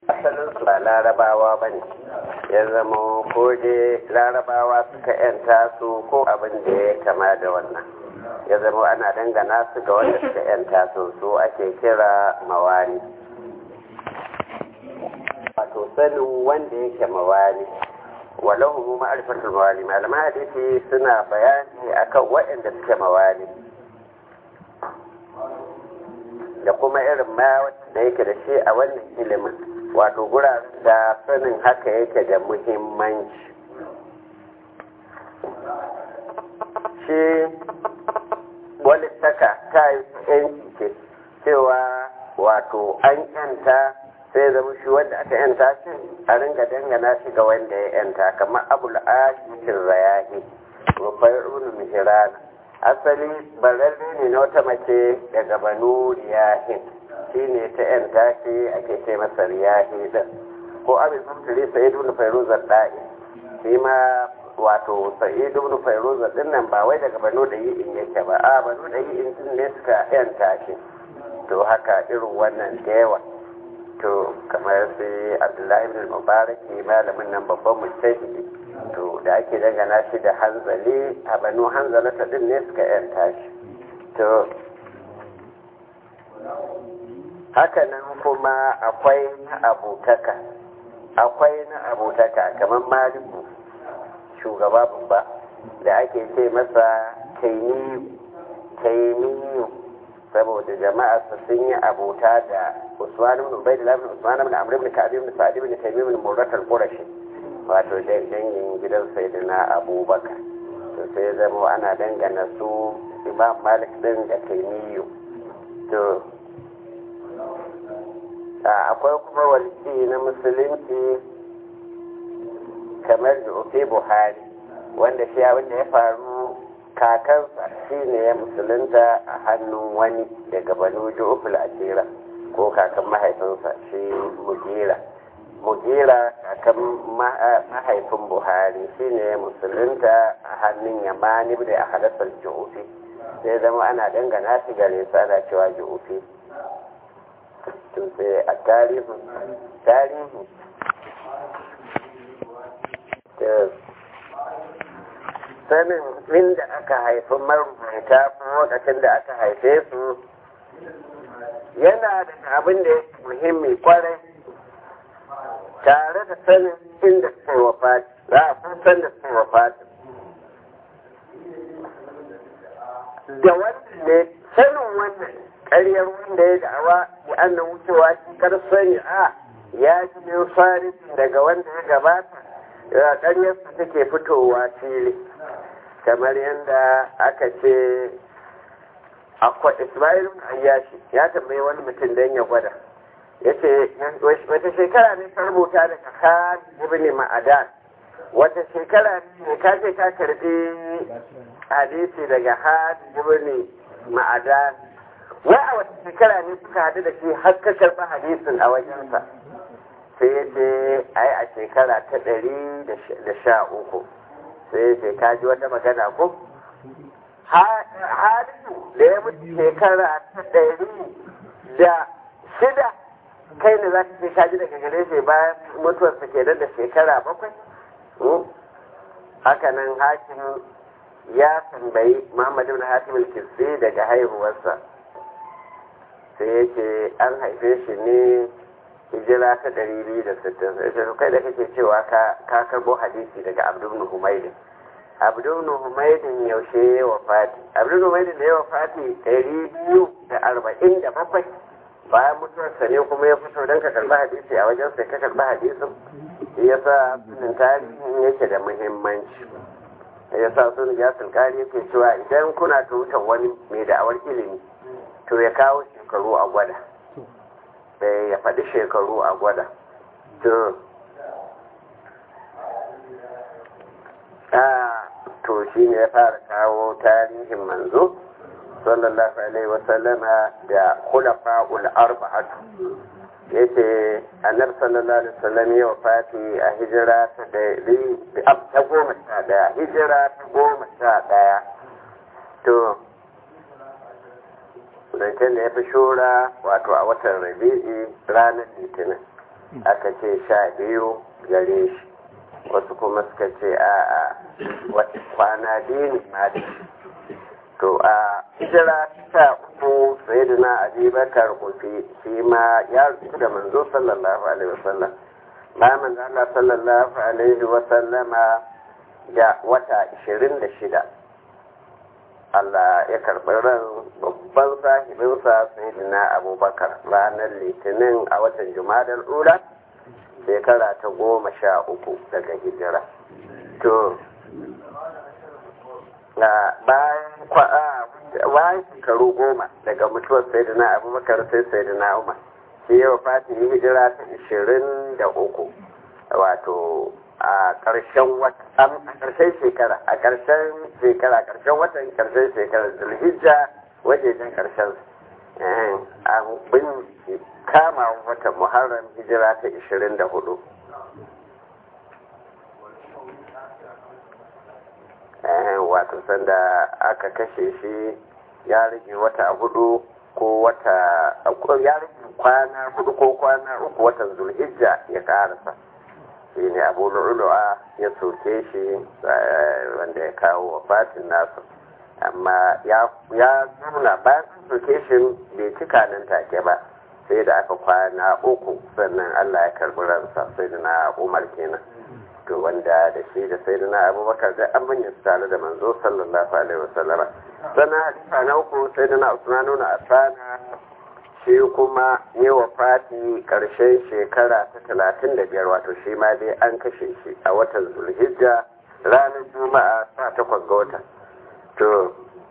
asalin su ba larabawa ba ne ya zama ko dai larabawa suka yanta su ko abin da ya kama da wannan ya zama ana dangana su ga wanda suka yanta su su ake kira mawali wato sanin wanda yake mawali walahu mu ma'arifatul mawali malaman hadisi suna bayani akan waɗanda suke mawali da kuma irin ma da yake da shi a wannan ilimin wato guraren da sanin haka yake da muhimmanci shi wani saka ta yi yanki ce cewa wato an yanta sai zama shi wanda aka yanta shi a ringa dangana shi ga wanda ya yanta kamar abul ashikin rayahi rufai ibn mihirana asali bararre ne na wata mace daga banu riyahin shi ne ta yanta shi ake ce masa riyahi din ko abin mutuli sa'id ibn fairuzar da'i shi ma wato sa'id ibn fairuzar din nan ba wai daga banu da yi in yake ba a banu da yi in ne suka yanta shi to haka irin wannan da yawa to kamar sai abdullahi ibn mubarak malamin nan babban mujtahidi to da ake dangana shi da hanzali a banu hanzalata din ne suka yanta shi to hakanan kuma akwai na abutaka akwai na abutaka kamar maliku shugaba babba da ake ce masa taimiyu saboda jama'a su sun yi abota da usman ibn ubaydillah ibn usman ibn amr ibn ka'ab ibn sa'id ibn taymim ibn murrat al-qurashi wato dangin gidan sayyidina abubakar to sai zama ana dangana su imam malik din da taimiyu to akwai kuma walci na musulunci kamar da ofe buhari wanda shi abin da ya faru kakansa shi ne ya musulunta a hannun wani daga banu ju'uful asira ko kakan mahaifinsa shi mugira mugira kakan mahaifin buhari shi ne ya musulunta a hannun yamani da a hadasar ju'ufi sai zama ana dangana shi gare su ana cewa ju'ufi sai a tarihin tarihi sanin inda aka haifi marubuta ko lokacin da aka haife su yana da abin da ya muhimmi kwarai tare da sanin inda suka yi wafati za a san san da suka yi wafati da wannan ne sanin wannan ƙaryar wanda ya da'awa ya annan wucewa shi kar sani a ya ji min farin daga wanda ya gabata ya ƙaryarsa take fitowa fili kamar yadda aka ce akwai ismail ayyashi ya tambayi wani mutum don ya gwada ya ce wata shekara ne ka rubuta daga khan ibn ma'adan wata shekara ne ka ce ka karbi hadisi daga khan ibn ma'adan wai a wata shekara ne suka haɗu da shi har ka karɓi hadisin a wajensa sai ya ce ai a shekara ta ɗari da sha uku sai ya ce ka ji wata magana ko hadisu da ya mutu shekara ta ɗari da shida kai ne za ka ce ka ji daga gare shi bayan mutuwarsa ke da shekara bakwai haka nan hakim ya tambayi muhammadu bin hatim al-kisri daga haihuwarsa sai ya ce an haife shi ne hijira ta ɗari biyu da sittin sai kai da kake cewa ka karbo hadisi daga abdul humaydin abdul humaydin yaushe ya wafati abdul humaydin da ya wafati ɗari biyu da arba'in da bakwai bayan mutuwarsa ne kuma ya fito don ka karɓi hadisi a wajen sai ka karɓi hadisin ya sa sunan tarihin yake da muhimmanci ya sa sunan ya sulkari yake cewa idan kuna tutar wani mai da'awar ilimi to ya kawo shekaru a gwada ya faɗi shekaru a gwada to to shi ne ya fara kawo tarihin manzo sallallahu alaihi wasallama da khulafa'ul arba'atu yace annabi sallallahu alaihi wasallam ya wafati a hijira ta da ta goma sha daya hijira ta goma sha daya to zancen da ya fi shura wato a watan rabi'i ranar litinin aka ce sha biyu gare shi wasu kuma suka ce a a kwana biyu ne ma da to a hijira ta uku sai da na abubakar kufi shi ma ya rufu da manzo sallallahu alaihi wasallam ba manzo Allah sallallahu alaihi wasallama da wata 26 Allah ya karɓi ran babban sahibinsa sai da na abubakar ranar litinin a watan jumadar ula shekara ta goma sha uku daga hijira to bayan shekaru goma daga mutuwar sayyidina abubakar sai sayyidina umar shi yawa fatin hijira ta ishirin da uku wato a ƙarshen a ƙarshen shekara a ƙarshen shekara ƙarshen watan ƙarshen shekara zulhijja wajejen ƙarshen a bin kama watan muharram hijira ta ishirin da hudu wato sanda aka kashe shi ya rage wata hudu ko wata ya rage kwana hudu ko kwana uku watan zulhijja ya karasa shi ne abu lu'ulu'a ya soke shi wanda ya kawo wa fatin nasu amma ya nuna bayan soke shi bai cika nan take ba sai da aka kwana uku sannan allah ya karbi ransa sai da na umar kenan to wanda da shi da sai na abubakar da an manya su tare da manzo sallallahu alaihi wasallama sannan hadisa na uku sai da na usmanu na asana shi kuma ne wa fati karshen shekara ta talatin da biyar wato shi ma dai an kashe shi a watan zulhijja ranar juma'a sa takwas ga wata to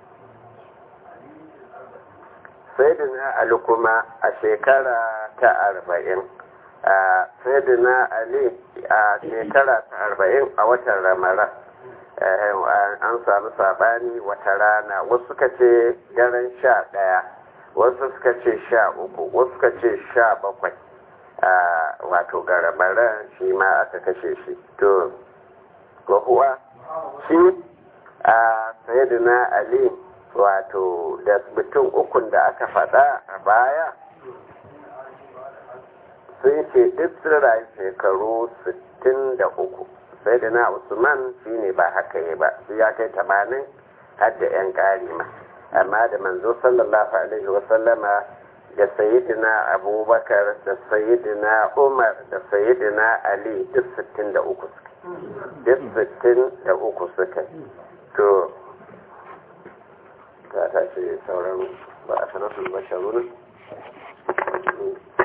sai da na ali kuma a shekara ta arba'in a sayyidina ali a shekara ta arba'in a watan ramadan an samu sabani wata rana wasu suka ce daren sha ɗaya wasu suka ce sha uku wasu suka ce sha bakwai wato ga ramadan shi ma aka kashe shi to kuwa shi a sayyidina ali wato da mutum ukun da aka faɗa a baya sun ce duk sun rayu shekaru 63 sai da na usman shi ne ba haka yi ba su ya kai tamanin har da 'yan ƙari ma amma da manzo sallallahu alaihi wasallama da sayidina abubakar da sayidina umar da sayidina ali duk 63 suka duk 63 suka to ta tashi sauran ba a sanatul basharuna